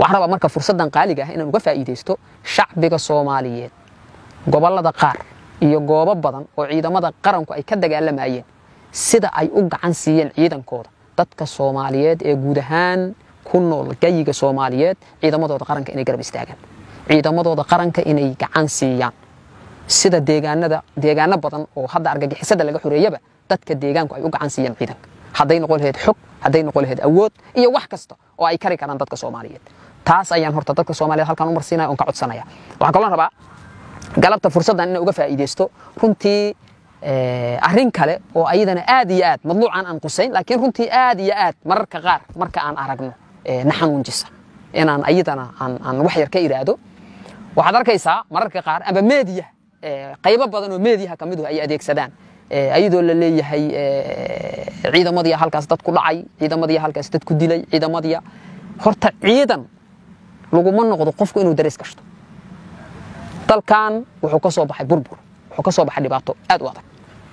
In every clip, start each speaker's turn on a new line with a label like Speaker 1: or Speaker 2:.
Speaker 1: waxaan rabaa marka fursaddan qaaliga ah inaan uga faa'iidaysto shacbiga soomaaliyeed gobollada qaar iyo goobo badan oo ciidamada qaranku ay ka dagaalamayeen sida ay u gacan siiyeen ciidankooda dadka soomaaliyeed ee guud ahaan ku nool gayiga soomaaliyeed ciidamadooda qaranka inay garab istaagaan ciidamadooda qaranka inay gacan siiyaan sida deegaanada deegaano badan oo hadda argagixisada laga xoreeyaba dadka deegaanku ay u gacan siiyaan ciidanka hadday noqon lahayd xog hadday noqon lahayd awood iyo wax kasta oo ay kari karaan dadka soomaaliyeed taas ayaan horta dadka soomaaliyeed halkan u marsiinaya oon ka codsanaya waxaan kaloo rabaa galabta fursaddan inaan uga faa'iidaysto runtii arrin kale oo ayadana aad iyo aad madluucan aan qusayn laakiin runtii aad iyo aad mararka qaar marka aan aragno na xanuunjisa inaan ayadana aan wax yar ka iraahdo waxaad arkaysaa mararka qaar amba meediya qaybo badan oo meediyaha ka miduhu ay adeegsadaan ayadoo la leeyahay ciidamadiya halkaas dad ku dhacay ciidamadiya halkaas dad ku dilay ciidamadiya horta ciidan laguma noqdo qofku inuu darees gashto dalkan wuxuu ka soo baxay burbur wuxuu ka soo baxay dhibaato aad u adag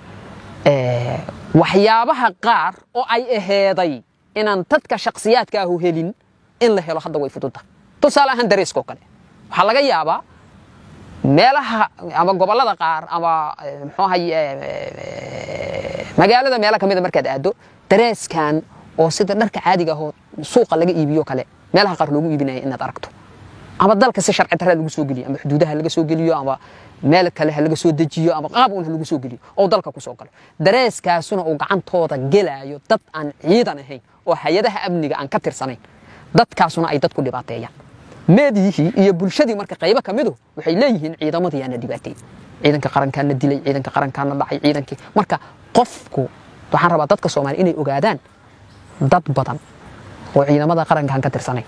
Speaker 1: waxyaabaha qaar oo ay aheeday inaan dadka shaksiyaadka ahu helin in la helo hadda way fududda tusaale ahaan dareeskoo kale waxaa laga yaabaa meelaha ama gobollada qaar ama muxuu ahay magaalada meelo ka mida markaad aado dareeskan oo sida dharka caadiga ahoo suuqa laga iibiyo kale meelaha qaar loogu iibinaya inaad aragto ama dalka si sharci darra lagu soo geliyo ama xuduudaha laga soo geliyo ama meel kale ha laga soo dejiyo ama qaab un ha lagu soo geliyo oo dalka ku soo galo dareeskaasuna uu gacantooda gelaayo dad aan ciidan ahayn oo hay-adaha amniga aan ka tirsanayn dadkaasuna ay dadku dhibaateeyaan meediyihii iyo bulshadii marka qaybo ka midu waxay leeyihiin ciidamadii aana dhibaateey ciidanka qarankaana dilay ciidanka qarankaana dhacay ciidankii marka qofku waxaan rabaa dadka soomaaliya inay ogaadaan dad badan oo ciidamada qarankaan ka tirsanayn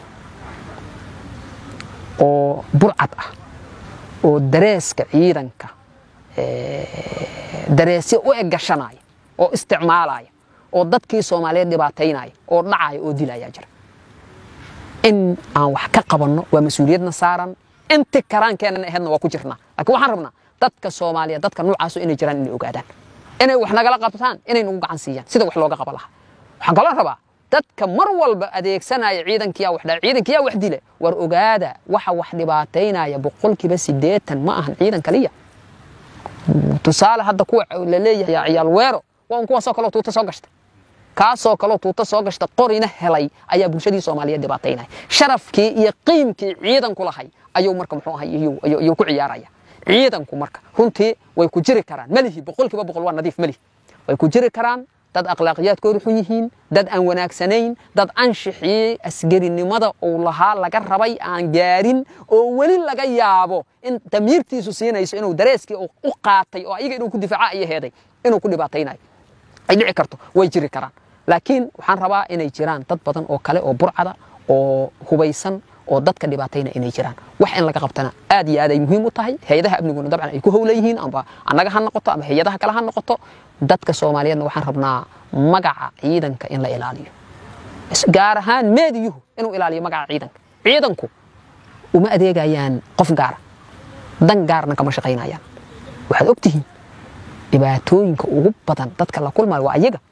Speaker 1: oo burcad ah oo dareeska ciidanka dareesyo u eggashanaya oo isticmaalaya oo dadkii soomaaliyeed dhibaataynaya oo dhacaya oo dilaya jira in aan wax ka qabanno waa mas-uuliyadna saaran inti karaankeenana aheedna waa ku jirnaa laakiin waxaan rabnaa dadka soomaaliyeed dadka nuucaasu inay jiraan inay ogaadaan inay wax nagala qabtaan inay nagu gacan siiyaan sida wax looga qaba lahaa waxaan kaloo rabaa dadka mar walba adeegsanaya ciidankiyaa wax ciidankiyaa wax dile war ogaada waxa wax dhibaataynaya boqolkiiba siddeetan ma ahan ciidan kaliya tusaale hadda kuwa la leeyahay ciyaal weero waa un kuwaasoo kaleo tuuta soo gashta kaasoo kaleo tuuta soo gashta qorina helay ayaa bulshadii soomaaliyeed dhibaataynaya sharafkii iyo qiimkii ciidanku lahay ayuu marka muxuu ahay iyuu ku ciyaaraya ciidanku marka runtii way ku jiri karaan malihi boqolkiiba boqol waa nadiif malihi way ku jiri karaan dad akhlaaqiyaadkoodu xun yihiin dad aan wanaagsanayn dad anshixii asgarinimada uu lahaa laga rabay aan gaarin oo weli laga yaabo in damiirtiisu siinayso inuu dareeskii u qaatay oo ayaga inuu ku difaaca iyo heeday inuu ku dhibaataynayo ay dhici karto way jiri karaan laakiin waxaan rabaa inay jiraan dad badan oo kale oo burcada oo hubaysan oo dadka dhibaatayna inay jiraan wax in laga qabtana aad iyo aad ay muhiim u tahay hay-adaha amniguna dabcan ay ku howla yihiin amba annaga ha noqoto ama hay-adaha kale ha noqoto dadka soomaaliyeedna waxaan rabnaa magaca ciidanka in la ilaaliyo gaar ahaan meediyuhu inuu ilaaliyo magaca ciidanka ciidanku uma adeegayaan qof gaara dan gaarna kama shaqaynayaan waxaad ogtihiin dhibaatooyinka ugu badan dadka la kulmayo waa ayaga